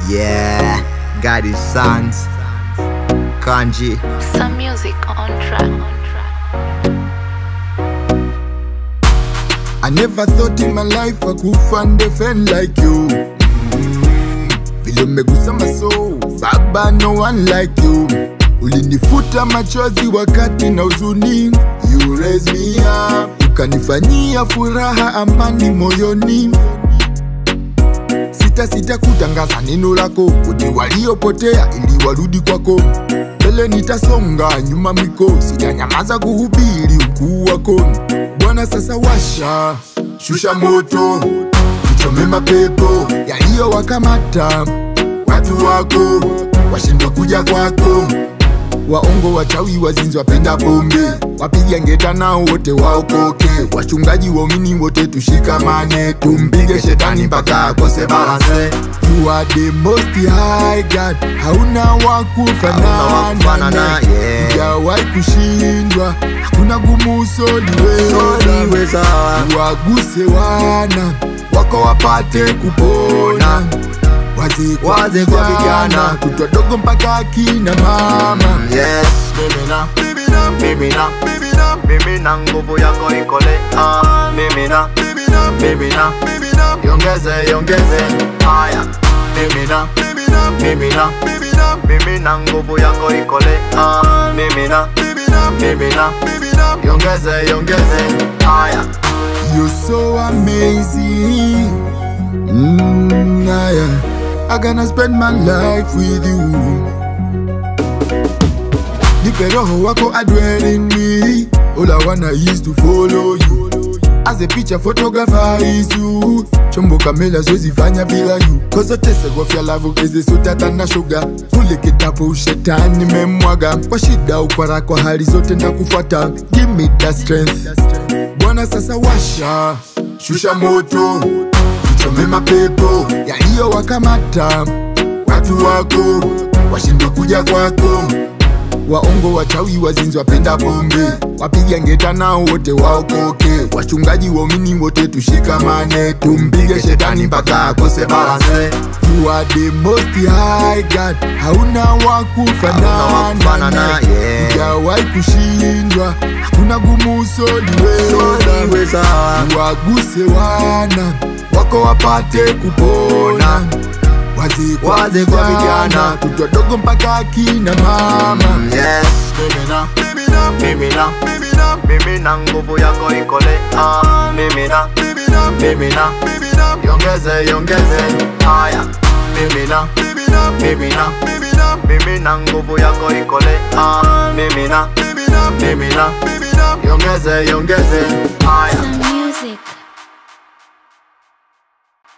Yeah, got his sons. Kanji. Some music on track. I never thought in my life I could find a friend like you. Mm, Vile umegusa maso, baba, no one like you. Ulinifuta machozi wakati na huzuni, you raise me up, ukanifanyia furaha, amani moyoni. Sita sita kutangaza neno lako, kuti waliopotea ili warudi kwako. Mbele nitasonga, nyuma miko, sitanyamaza kuhubiri ukuu wako. Bwana sasa washa, shusha moto, tuchome mapepo yaliyowakamata watu wako, washindwa kuja kwako. Waongo, wachawi, wazinzi, wapenda pombe, wapiga ngeta nao wote waokoke. Wachungaji, waumini wote tushikamane, tumpige shetani mpaka akose balance. You are the most high God, hauna Hauna wa kufanana kufanana, naye. yeah. Hujawahi kushindwa, hakuna gumu usoliweza. Soliweza. Waguse wana wako wapate kupona, wazee kwa Wazee kwa vijana, vijana. kutwa dogo mpaka akina mama. Yes. Mimina, Mimina, mimina, mimina, mimina nguvu yako ikole ah, mimina, mimina, mimina, mimina, yongeze, yongeze haya, mimina, mimina, mimina, mimina, mimina nguvu yako ikole ah, mimina, mimina, mimina, mimina. yongeze, yongeze haya, You're so amazing. Mm, ah, yeah. I gonna spend my life with you. Nipe roho wako adwell in me. All I wanna is to follow you. As a picture photographer is you. Chombo kamera siwezi fanya bila you. Cause tese gofya love keze sutata na sugar. Kule kitabu ushetani memwaga. Kwa shida ukwara kwa hali zote na kufuata. Give me that strength. Bwana sasa washa, shusha moto, tuchome mapepo yaliyowakamata watu wako, washindwe kuja kwako. Waongo, wachawi, wazinzi, wapenda pombe, wapiga ngeta nao wote waokoke. Wachungaji, waumini wote tushikamane, tumpige shetani mpaka akose balance. You are the most high God, hauna wa Hauna wa kufanana kufanana, naye. yeah. Hujawahi kushindwa, hakuna gumu usoliweza. Soliweza. Waguse wana wako wapate kupona, wazee kwa Wazee kwa vijana, vijana. kutwa dogo mpaka akina mama. Yes. mimina, Mimina, mimina, mimina, mimina nguvu yako ikole ah, mimina, mimina, mimina, mimina, yongeze, yongeze haya, mimina, mimina, mimina, mimina, mimina nguvu yako ikole ah, mimina, mimina, mimina, mimina. yongeze, yongeze haya.